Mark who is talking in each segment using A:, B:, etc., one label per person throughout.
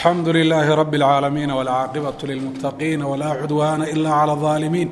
A: alxamdu lilaahi rabi اlcaalamiin wاlcaaqibaة lilmuttaqiin wlaa cudwaana ila clى الظaalimiin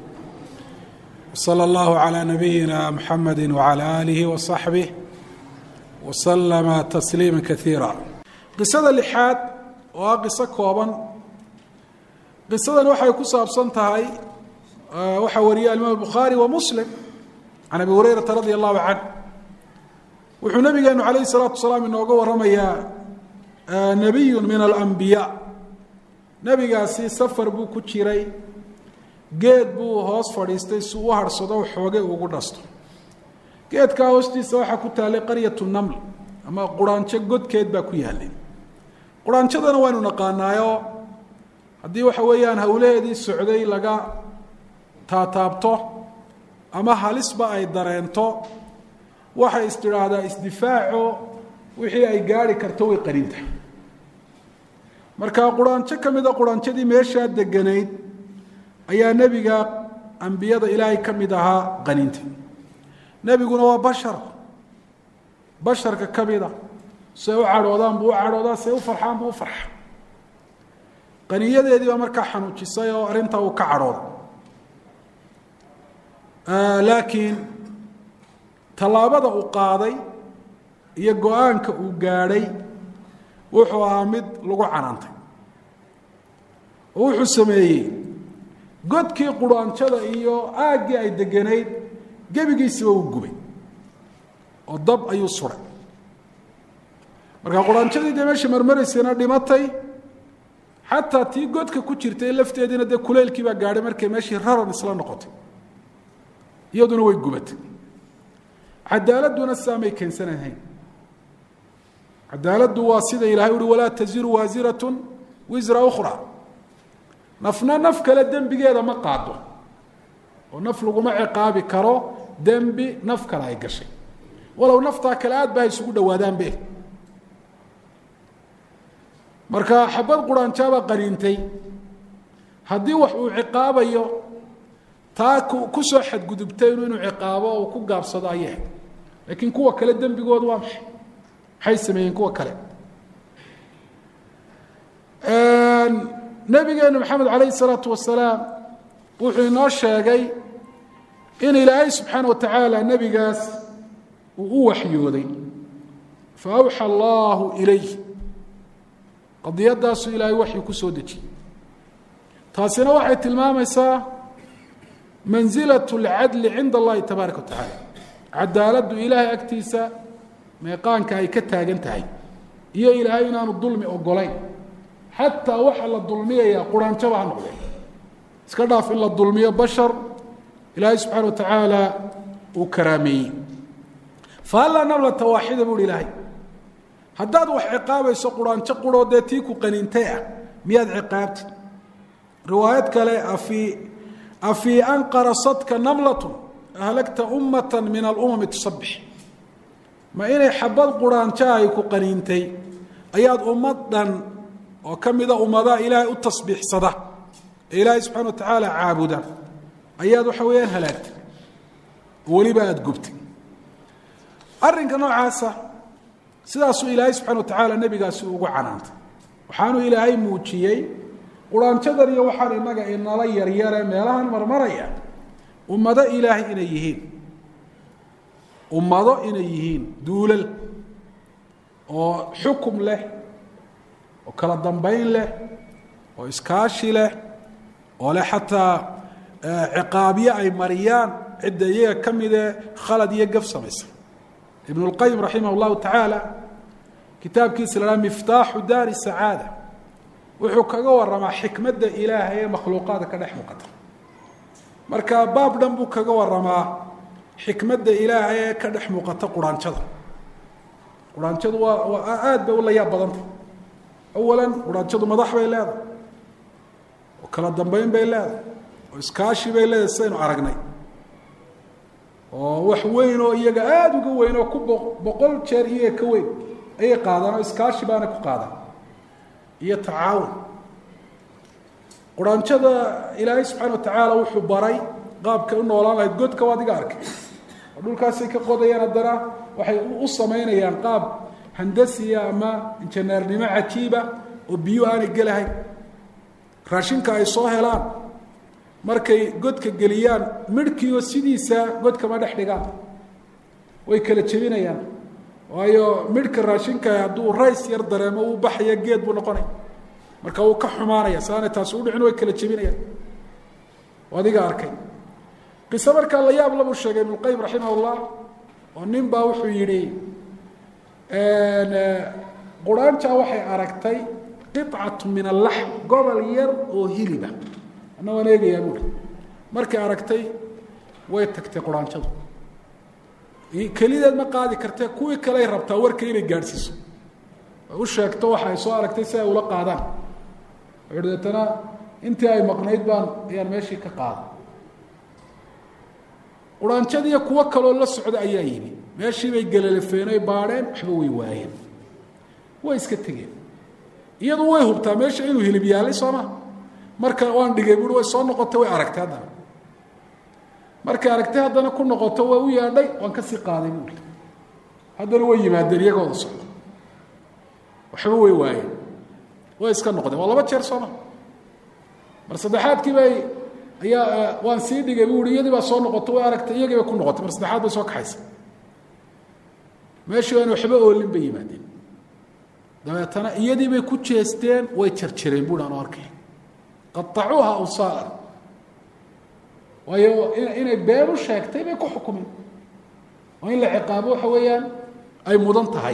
A: wslى اllahu عlى nabiyina mxamedi wعlى aalihi وصaxbih wslama tasliima kaiira qisada lixaad oo ah qiso kooban qisadan waxay ku saabsan tahay waxaa wariyay alimaam bukhaari wa muslim can abi hurayrata radi allahu canh wuxuu nabigeenu calayhi salaatu wasalaam inooga waramayaa nebiyu min alambiyaa nebigaasi safar buu ku jiray geed buu hoos fadhiistay si u harhsado xoogay ugu dhasto geedkaa hoostiisa waxaa ku taallay qaryatu naml ama quraanjo godkeed baa ku yaalay quraanjadana waynu naqaanaayo haddii waxa weeyaan howlaheedii socday laga taataabto ama halisba ay dareento waxay is tidhaahdaa isdifaaco wixii ay gaari karto way qaninta marka quraanjo ka mida quraanjadii meeshaa deganayd ayaa nebiga ambiyada ilaahay ka mid ahaa qaninta nebiguna waa bashar basharka ka mida say u cadhoodaan buu u cadhoodaa say u farxaan buu u farxa qaniyadeedii baa markaa xanuujisay oo arrintaa uu ka cadhooda laakiin tallaabada uu qaaday iyo go-aanka uu gaadhay wuxuu ahaa mid lagu canaantay oo wuxuu sameeyey godkii quraanjada iyo aaggii ay deganayd gebigiisiba uu gubay oo dab ayuu suray marka quraanjadii dee meesha marmaraysana dhimatay xataa tii godka ku jirtay lafteediina dee kuleylkii baa gaadhay markay meeshii raran isla noqotay iyaduna way gubatay cadaaladuna saamay keensanahayn cadaaladdu waa sida ilahay uhi walaa taziru waasirat wisra ukhra nafna naf kale dembigeeda ma qaado oo naf laguma ciqaabi karo dembi naf kale ay gashay walow naftaa kale aad ba ay isugu dhawaadaanbe marka xabad quraanjaabaa qaniintay haddii wax uu ciqaabayo taa ku soo xadgudubtay inuu ciqaabo uu ku gaabsado ayay laakiin kuwa kale dembigoodu waa maxay maxay sameeyeen kuwa kale nabigeenu maxamed calayhi salaatu wasalaam wuxuu inoo sheegay in ilaahay subxaana wa tacaala nebigaas uu u waxyooday fa awxa allahu ilayh qadiyadaasuu ilaahay waxyu ku soo dejiyey taasina waxay tilmaamaysaa manzilat اlcadli cinda allahi tabaaraka wa tacaala cadaaladdu ilaahay agtiisa meeqaanka ay ka taagan tahay iyo ilaahay inaanu dulmi ogolayn xataa waxa la dulmiyayaa quraanjaba ha noqdee iska dhaaf in la dulmiyo bashar ilaahay subxaana wa tacaala uu karaameeyey fahallaa namlata waaxida buuhi ilaahay haddaad wax ciqaabayso quraanjo quroo dee tii ku qaniintay ah miyaad ciqaabtid riwaayad kale afii afii an qarasadka namlatu ahlagta ummata min alumami tusabix ma inay xabad quraanjo ay ku qaniintay ayaad ummad dhan oo ka mida ummadaha ilaahay u tasbiixsada ee ilaahay subxana wa tacaala caabuda ayaad waxa weeyaan halaagtay oo weliba aada gubtay arrinka noocaasa sidaasuu ilaahay subxana wa tacaala nebigaasi ugu canaantay waxaanuu ilaahay muujiyey quraanjadan iyo waxaan inaga inala yaryare meelahan marmaraya ummado ilaahay inay yihiin ummado inay yihiin duulal oo xukum leh oo kala dambayn leh oo iskaashi leh oo leh xataa ciqaabyo ay mariyaan cidda iyaga ka midee khalad iyo gaf samaysa ibn اlqayim raximah اllahu tacaala kitaabkiisa la haha miftaaxu daari sacaada wuxuu kaga waramaa xikmadda ilaahay ee makhluuqaada ka dhex muuqata marka baab dhan buu kaga waramaa xikmadda ilaahay ee ka dhex muuqata quraanjada quraanjadu waa waa aada bay u la yaab badantah awalan quraanjadu madax bay leedahay oo kala dambeyn bay leedahay oo iskaashi bay leedahay sidaynu aragnay oo wax weyn oo iyaga aada uga weyn oo ku boqol jeer iyaga ka weyn ayay qaadaan oo iskaashi baana ku qaadaan iyo tacaawun quraanjada ilaahay subxaana wa tacaala wuxuu baray qaabkay u noolaan lahayd godka waa adiga arkay oo dhulkaasay ka qodayaan haddana waxay u samaynayaan qaab handasiya ama injineernimo cajiiba oo biyo aanay gelahayn raashinka ay soo helaan markay godka geliyaan midhkiioo sidiisa godka ma dhex dhigaan way kala jebinayaan waayo midhka raashinka hadduu rays yar dareemo uu baxaya geed buu noqonaya marka wuu ka xumaanaya saanay taasi udhicin way kala jebinayaan adiga arkay qiso markaa la yaab labuu sheegay ibnu qayim raximah llah oo nin baa wuxuu yidhi quraanja waxay aragtay qicatu min allaxm gobol yar oo hiliba ana waan eegayaa buuri markay aragtay way tagtay quraanjadu kelideed ma qaadi kartee kuwii kaley rabtaa warka inay gaadhsiiso ay u sheegto waxa ay soo aragtay si ay ula qaadaan wuxuuhi deetana intii ay maqnayd baan ayaan meeshii ka qaaday quraanjadiiyo kuwo kaloo la socda ayaa yimi meeshii bay gelelafeen oy baadheen waxba way waayeen way iska tegeen iyadu way hubtaa meesha inuu hilib yaalay soo ma marka waan dhigay buui way soo noqotay way aragtay haddana markay aragtay haddana ku noqoto waa u yaadhay waan kasii qaaday buui haddana way yimaadeen iyagooda socdo waxba way waayeen way iska noqdeen waa laba jeer sooma mar saddexaadkii bay ayaa waan sii dhigay bu i iyadii baa soo noqotay way aragtay iyagii bay ku noqotay mar saddexaad bay soo kaxaysa meeshii aan waxba oolin bay yimaadeen dabeetana iyadii bay ku jeesteen way jarjareen bui aan arkay qaacuuha awsaalan waayo inay been u sheegtay bay ku xukumeen oo in la ciqaabo waxa weeyaan ay mudan tahay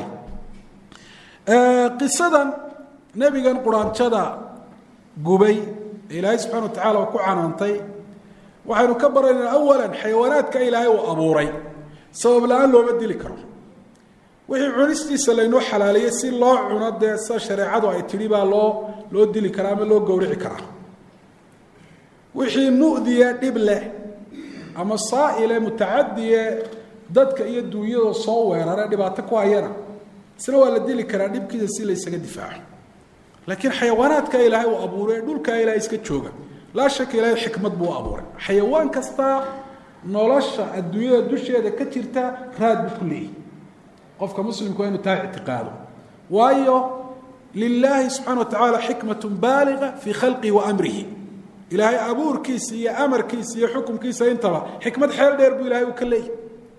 A: qisadan nebigan quraanjada gubay ee ilaahay subxana wa tacala ku canaantay waxaynu ka baraynaa awalan xayawaanaadka ilaahay uu abuuray sabab la-aan looma dili karo wixii cunistiisa laynoo xalaaleeyey si loo cuno dee sida shareecadu ay tidhi baa loo loo dili karaa ama loo gowrici karaa wixii mu'diye dhib leh ama saa'ile mutacadiye dadka iyo duunyada soo weerare dhibaato ku hayana isna waa la dili karaa dhibkiisa si laysaga difaaco laakiin xayawaanaadka ilaahay uu abuuray dhulkaa ilaahay iska jooga laa shaka ilaahay xikmad buu abuuray xayawaan kasta nolosha adduunyada dusheeda ka jirta raad buu ku leeyahy qofka muslimku waa inu taa ictiqaado waayo lilaahi subxana wa tacaala xikmat baaliga fii khalqihi wa amrihi ilaahay abuurkiisa iyo amarkiisa iyo xukumkiisa intaba xikmad xeel dheer buu ilahay uu ka leeyahy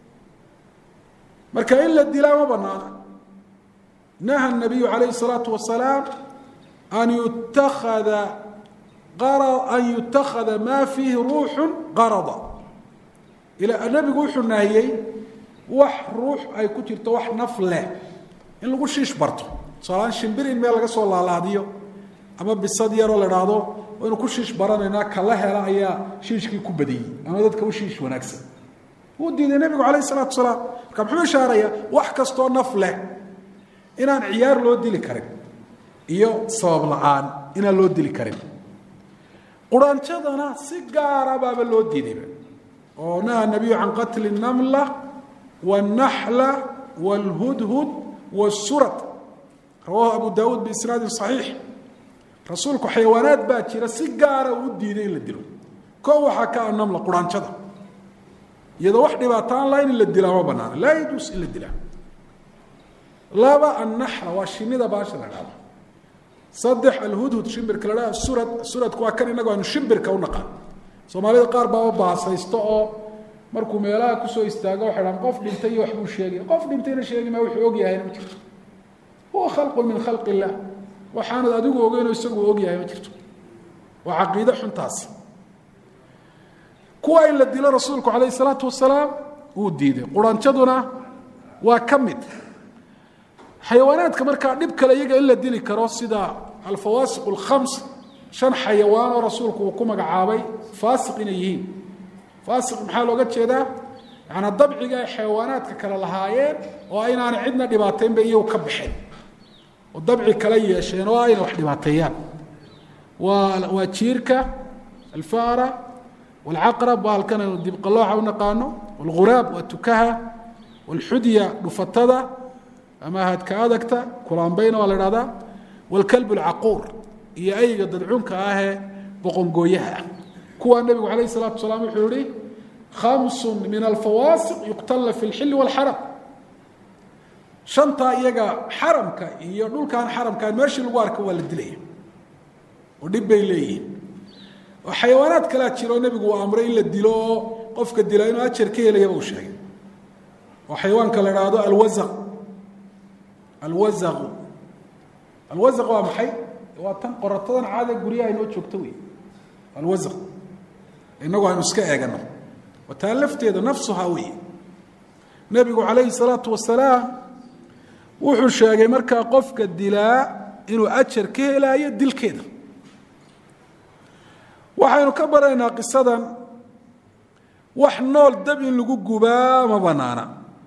A: marka in la dilaa ma banaana naha nabiyu calayhi الsalaatu wasalaam an yutakada an yutakada ma fiihi ruuxu qarada nabigu wuxuu nahiyey wax ruux ay ku jirto wax naf leh in lagu shiish barto tusaalahaan shimbir in meel laga soo laalaadiyo ama bisad yaroo la dhaahdo waynu ku shiish baranaynaa kala hela ayaa shiishkii ku badiyey ama dadka u shiish wanaagsan wuu diiday nebigu calayh isalaatu wasalaam marka muxuu ishaarayaa wax kastoo naf leh inaan ciyaar loo dili karin iyo sabab la-aan inaan loo dili karin quraanjadana si gaara baaba loo diidayba oo naha nabiyu can qatli namla wاnaxla wاlhudhud wاsurad rawahu abu dawuud biisnaadin صaxiix rasuulku xayawaanaad baa jira si gaara uu diiday in la dilo ko waxaa ka a namla quraanjada iyadoo wax dhibaataan lahayn in la dilaa ma banaana laa yajuus in la dilaa laba annaxla waa shinida baasha la dhahdo saddex alhudhud shimbirka la dhahdo surad suradku waa kan innagu aynu shimbirka u naqaan soomaalida qaar baaba baasaysto oo markuu meelaha kusoo istaago waxay dhahan qof dhintay iyo waxbuu sheegay qof dhintayna sheegi maa wuxuu og yahayna ma jirto huwa khalqun min khalqi illah waxaanad adigu ogeynoo isagu og yahay ma jirto waa caqiide xuntaasi kuwa in la dilo rasuulku calayh isalaatu wasalaam wuu diiday quranjaduna waa ka mid xayawaanaadka markaa dhib kale iyaga in la dili karo sida alfawaasiq alkhams shan xayawaan oo rasuulku uu ku magacaabay faasiq inay yihiin faasiq maxaa looga jeedaa yacanaa dabciga ay xayawaanaadka kale lahaayeen oo aynaana cidna dhibaateynba iyagu ka baxeen oo dabci kala yeesheen oo ayna wax dhibaateeyaan waa waa jiirka alfara walcaqrab waa halkan aynu dibqalooca u naqaano walghuraab waa tukaha walxudya dhufatada ama hadka adagta kulaambayna waa la dhahdaa walkalb alcaquur iyo ayga dadcunka ahee boqongooyaha ah kuwaa nebigu calayh الsalatu wasalaam wuxuu yihi khamsu min alfawaasiq yuqtalna fi اlxili wاlxaram shantaa iyaga xaramka iyo dhulkaan xaramkaan meeshii lagu arka waa la dilaya oo dhib bay leeyihiin oo xayawaanaad kalea jiroo nebigu uu amray in la dilo oo qofka dila inuu ajar ka helayaba uu sheegay oo xayawaanka la idhaahdo alwazaq alwazaqu alwazaq waa maxay waa tan qoratadan caada guryaha inoo joogto wey alwazaq inagu aynu iska eegano waa taa lafteeda nafsuhaa wey nebigu calayhi salaatu wasalaam wuxuu sheegay markaa qofka dilaa inuu ajar ka helaayo dilkeeda waxaynu ka baraynaa qisadan wax nool dab in lagu gubaa ma banaana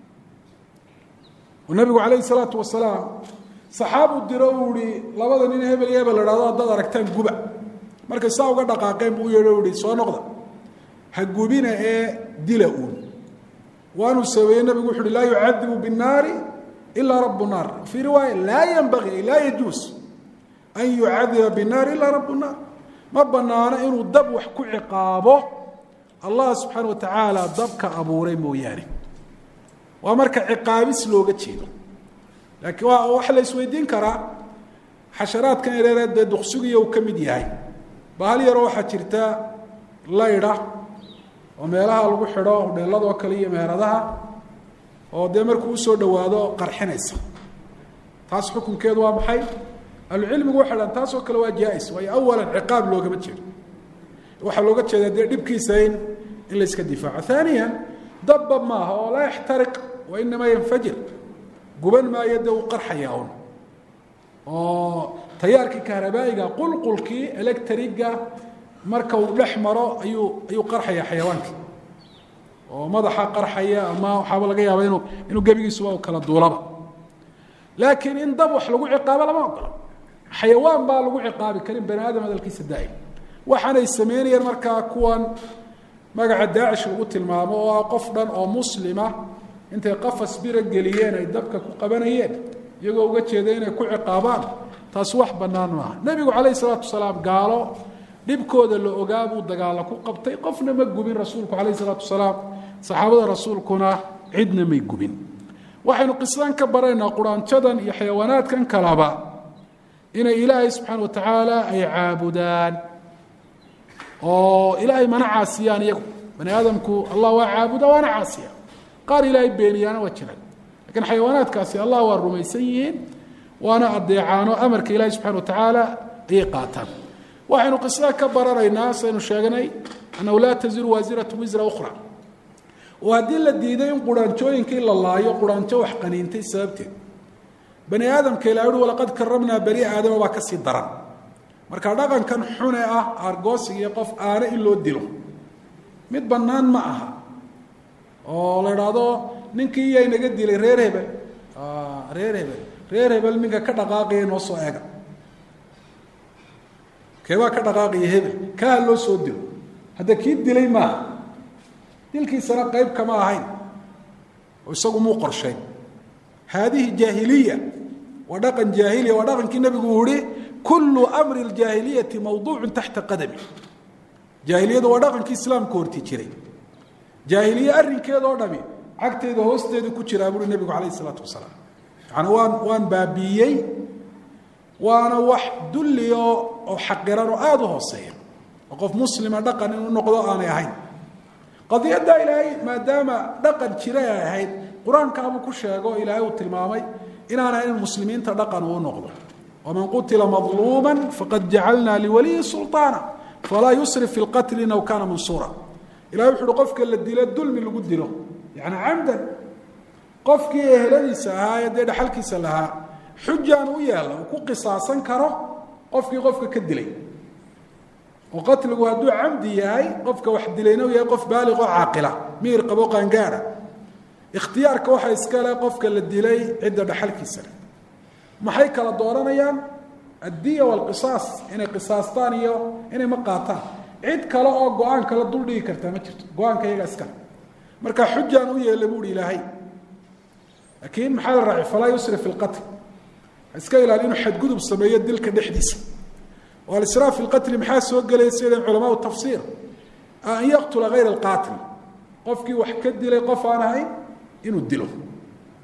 A: oo nebigu calayhi salaatu wasalaam saxaabu diro uu ihi labada nin hebel iyo hebel la hahdo haddaad aragtaan guba markay saa uga dhaqaaqeen buu u yeedho u ihi soo noqda ha gubina ee dila uun waanuu sameeyey nebigu wuxu uhi laa yucadibu binnaari ilaa rabu naar fii riwaaya laa yanbagii ay laa yajuus an yucadiba binnaari ilaa rabu naar ma banaano inuu dab wax ku ciqaabo allah subxaana wa tacaala dabka abuuray mooyaane waa marka ciqaabis looga jeedo laakiin waa waxa la isweydiin karaa xasharaadkan yareeree dee duqsugiya uu ka mid yahay bahal yaroo waxaa jirta laydha oo meelaha lagu xidho hudheeladoo kale iyo meheradaha oo dee markuu usoo dhawaado qarxinaysa taas xukunkeedu waa maxay ahlucilmigu waxay dhahan taasoo kale waa jaa-is waayo awalan ciqaab loogama jeedo waxaa looga jeedaa dee dhibkiisa in in la iska difaaco haaniyan dabba maaha oo laa yaxtariq wa inamaa yanfajir guban maayo dee uu qarxaya un oo tayaarkii kahrabaa'iga qulqulkii electriga marka uu dhex maro ayuu ayuu qarxaya xayawaankii oo madaxa qarxaya ama waxaaba laga yaaba inuu inuu gebigiisuba kala duulaba laakiin in dab wax lagu ciqaabo lama ogola xayawaan baa lagu ciqaabi karin bani aadam hadalkiisa daa'im waxaanay sameynayeen markaa kuwan magaca daacish lagu tilmaamo oo ah qof dhan oo muslima intay qafas bira geliyeen ay dabka ku qabanayeen iyagoo uga jeeda inay ku ciqaabaan taas wax bannaan maaha nebigu calayhi salaatu wasalaam gaalo dhibkooda la ogaa buu dagaalo ku qabtay qofna ma gubin rasuulku calayhi salaatu wasalaam saxaabada rasuulkuna cidna may gubin waxaynu qisadan ka baraynaa quraanjadan iyo xayawaanaadkan kalaba inay ilaahay subxaana wa tacaala ay caabudaan oo ilaahay mana caasiyaan iyagu bani aadamku allah waa caabuda waana caasiya qaar ilaahay beeniyaana waa jiraan lakiin xayawaanaadkaasi allah waa rumaysan yihiin waana adeecaano amarka ilaahay subxana wa tacaala ayay qaataan waxaynu qisada ka baranaynaa saynu sheegnay annahu laa taziru waasiratu wisra ukhra oo haddii la diiday in quraanjooyinkii la laayo quraanjo wax qaniintay sababteed bani aadamka ilaa uhi walaqad karamnaa bani aadama baa kasii daran marka dhaqankan xune ah argoosig iyo qof aana in loo dilo mid bannaan ma aha oo la idhaahdo ninkii iyaa inaga dilay reer hebel reer hebel reer hebel ninka ka dhaqaaqaya noo soo eega keebaa ka dhaqaaqaya hebel kaa loo soo dilo hadda kii dilay maaha dilkiisana qayb kama ahayn oo isagu muu qorshayn haadihi jaahiliya waa dhaqan jaahiliya waa dhaqankii nebigu uu yihi kullu amri ljaahiliyati mawduucu taxta qadami jaahiliyadu waa dhaqankii islaamka horti jiray jaahiliye arrinkeeda oo dhami cagteeda hoosteeda ku jiraa buuri nebigu calayh isalaatu wasalaam yani waan waan baabiiyey waana wax dulli oo oo xaqiran oo aada u hooseeya oo qof muslima dhaqan inuu noqdo aanay ahayn qadiyadda ilaahay maadaama dhaqan jira ay ahayd qur-aankaabuu ku sheego ilaahay uu tilmaamay inaan ahayn muslimiinta dhaqan uu noqdo waman qutila madluuma faqad jacalna liwaliyi sulطaana falaa yusrif fi lqatli inaw kaana mansuura ilahay wuxu uhi qofka la dilo dulmi lagu dilo yani camdan qofkii eheladiisa ahaa ee dee dhaxalkiisa lahaa xujaan u yeela uu ku qisaasan karo qofkii qofka ka dilay oo qatligu hadduu camdi yahay qofka wax dilayna u yahay qof baaliq oo caaqila miir qabo qaangaara ikhtiyaarka waxaa iska le qofka la dilay cidda dhaxalkiisa leh maxay kala dooranayaan addiya walqisaas inay qisaastaan iyo inay ma qaataan cid kale oo go-aan kala dul dhigi kartaa ma jirto go-aanka iyaga iskale marka xujaan u yeela buuhi ilaahay laakiin maxaa la raacay falaa yusrif fi lqatl iska ilaali inuu xadgudub sameeyo dilka dhexdiisa oo alisraaf fi lqatli maxaa soo gelaya sidan culamaau tafsiir an yaqtula hayra alqaatil qofkii wax ka dilay qof aan ahayn inuu dilo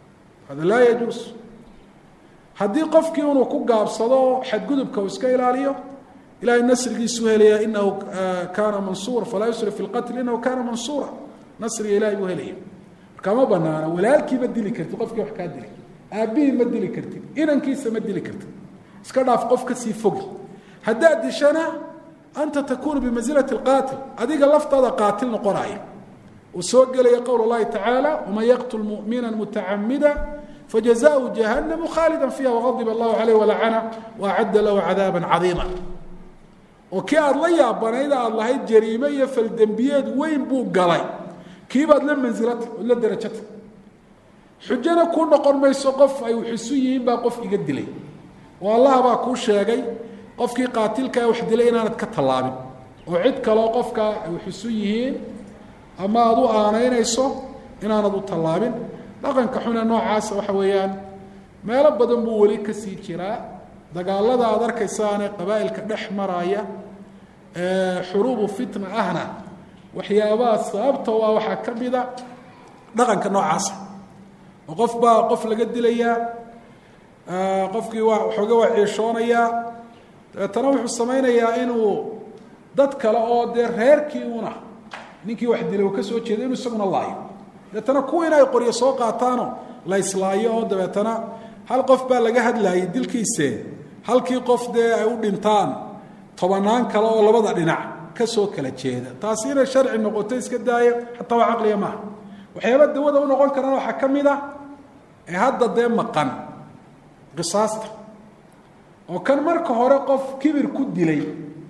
A: hada laa yajuus haddii qofkii inuu ku gaabsado xadgudubka uu iska ilaaliyo ilahay nasrigiisuu helaya inahu kaana mansuura falaa yusrif fi lqatl inahu kaana mansuura nasriga ilahay buu helaya markaa ma banaana walaalkii ma dili kartid qofkii wax kaa dilay aabbihii ma dili kartid inankiisa ma dili kartid iska dhaaf qof kasii fogi haddaad dishana anta takuunu bimansilati lqaatil adiga laftaada qaatil noqonaya uu soo gelaya qowl اllahi tacaala waman yaqtul mumina mutacamida fajazaءhu jahanamu khaalida fiiha waqadib allahu caleyh walacana waacadda lahu cadaaba cadiima oo kii aada la yaabanayd aada lahayd jariime iyo faldembiyeed weyn buu galay kiibaad la mansilata ood la derajata xujana kuu noqon mayso qof ay wixisu yihiin baa qof iga dilay oo allaha baa kuu sheegay qofkii qaatilka wax dilay inaanad ka tallaabin oo cid kaloo qofka ay wixisu yihiin ama aada u aanaynayso inaanad u tallaabin dhaqanka xune noocaasa waxa weeyaan meelo badan buu weli kasii jiraa dagaalada aada arkaysaane qabaa'ilka dhex maraya xuruubu fitna ahna waxyaabaha sababta u ah waxaa ka mida dhaqanka noocaasa oo qof baa qof laga dilayaa qofkii waa waxooga waa ciishoonayaa dabeetana wuxuu samaynayaa inuu dad kale oo dee reerkii una ninkii wax dilay uu ka soo jeeda inuu isaguna laayo dabeetana kuwiina ay qoryo soo qaataano la islaayo oo dabeetana hal qof baa laga hadlaayay dilkiise halkii qof dee ay u dhintaan tobanaan kale oo labada dhinac ka soo kala jeeda taasi inay sharci noqoto iska daayo xataa waa caqliga maaha waxyaaba dawada u noqon karana waxaa ka mid a ee hadda dee maqan qisaasta oo kan marka hore qof kibir ku dilay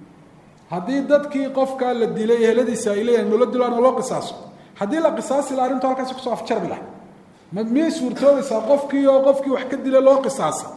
A: haddii dadkii qofkaa la dilay eheladiisa ay leeyahin noola dilaan oo loo qisaaso haddii la qisaasi la arrintu halkaasi kusoo afjarbi laha ma miyay suurtoobaysaa qofkii oo qofkii wax ka dilay loo qisaasay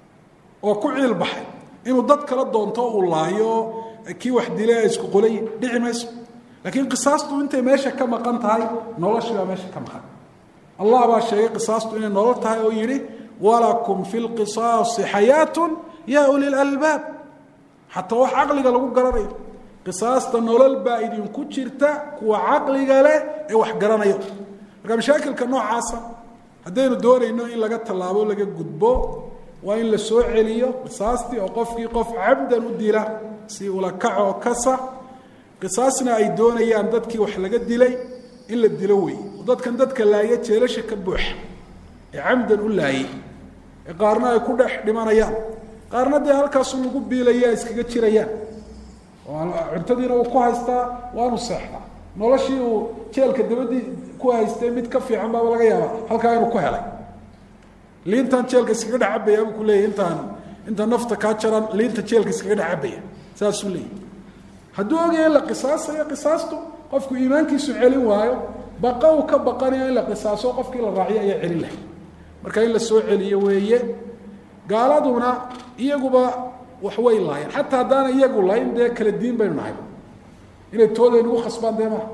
A: oo ku ciil baxay inuu dad kala doonto uu laayo kii wax dilay ay isku qolay dhici mayso laakiin qisaastu intay meesha ka maqan tahay noloshii baa meesha ka maqan allah baa sheegay qisaastu inay nolol tahay oo yidhi walakum fi lqisaasi xayaatun yaa uli lalbaab xataa wax caqliga lagu garanayo qisaasta nolol baa idinku jirta kuwa caqliga leh ee wax garanayo marka mashaakilka noocaasa haddaynu doonayno in laga tallaabo laga gudbo waa in la soo celiyo qisaastii oo qofkii qof cabdan u dila si ula kacoo kasa qisaasna ay doonayaan dadkii wax laga dilay in la dilo weeye oo dadkan dadka laaya jeelasha ka buuxa ee camdan u laayay ee qaarna ay ku dhex dhimanayaan qaarna dee halkaasu lagu biilaya iskaga jirayaan oo cuntadiina uu ku haystaa waanu seexdaa noloshii uu jeelka dabadii ku haystay mid ka fiican baaba laga yaaba halkaa inuu ku helay liintan jeelka iskaga dhex cabaya buu ku leeyahy intaan inta nafta kaa jaran liinta jeelka iskaga dhex cabaya saasuu leeyahy hadduu ogaya in la qisaasayo qisaastu qofku iimaankiisu celin waayo baqa uu ka baqanayo in la qisaaso qofkii la raaciyo ayaa celin lahay marka in la soo celiyo weeye gaaladuna iyaguba wax way laayeen xataa haddaana iyagu layn dee kala diin baynu nahay inay tooda nagu khasbaan dee maha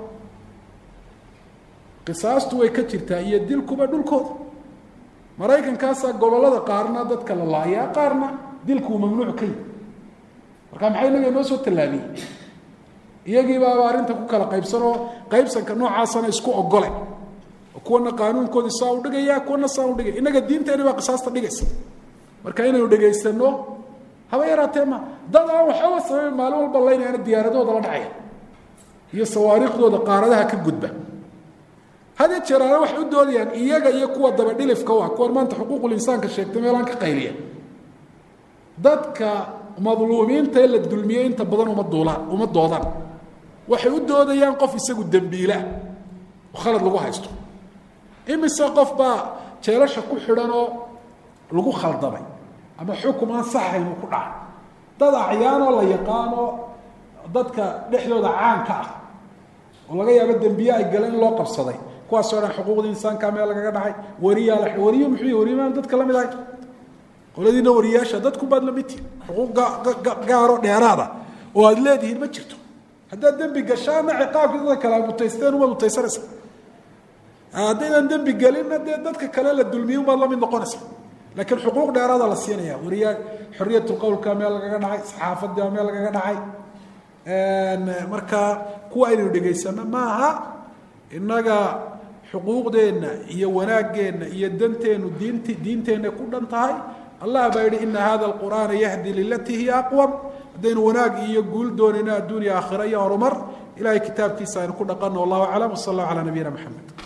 A: qisaastu way ka jirtaa iyo dilkuba dhulkooda maraykankaasaa gobollada qaarna dadka la laayaa qaarna dilkuu mamnuuc ka yihi marka maxay inaga inoo soo tallaabiyey iyagii baaba arrinta ku kala qaybsanoo qaybsanka noocaasana isku ogole oo kuwana qaanuunkoodii saa u dhigaya kuwana saa u dhigaya innaga diinteeni baa qisaasta dhigaysa marka inaynu dhegaysano haba yaraatee ma dad aan waxooga sabayn maalin walba laynayaana diyaaradooda la dhacaya iyo sawaariikhdooda qaaradaha ka gudba hadee jeeraana waxay u doodayaan iyaga iyo kuwa dabadhilifka u ah kuwan maanta xuquuqul insaanka sheegtay meelaan ka qayliya dadka madluumiinta ee la dulmiyey inta badan uma duulaan uma doodaan waxay u doodayaan qof isagu dembiila oo khalad lagu haysto imise qof baa jeelasha ku xidhan oo lagu khaldamay ama xukum aan saxayn uu ku dhacay dad acyaanoo la yaqaano dadka dhexdooda caanka ah oo laga yaabo dembiye ay galeen in loo qabsaday kuwaasoo dhan xuquuqda insaanka meel lagaga dhacay wariyaa la wariyo muxuu wariyamaan dadka lamid ahay qoladiina wariyaasha dadku baad lamid tihin xuquuq gaaro dheeraada oo aada leedihiin ma jirto haddaad dembi gashaana ciqaabkii dadka kale aad mutaysteen umaad mutaysanaysa haddaydan dembi gelinna dee dadka kale la dulmiye umaad lamid noqonaysa laakiin xuquuq dheeraada la siinaya wariyaa xoriyatu qowlka meel lagaga dhacay saxaafadii meel lagaga dhacay marka kuwa aynaynu dhegaysano maaha innaga xuquuqdeenna iyo wanaaggeenna iyo danteennu diint diinteenna ku dhan tahay allah baa yidhi ina hada alqur'aana yahdi lilatii hiya aqwam haddaynu wanaag iyo guul doonayno adduuniya aakhira iyo horumar ilahay kitaabkiisa aynu ku dhaqanno wallahu aclam wsala allah calaa nabiyina maxamed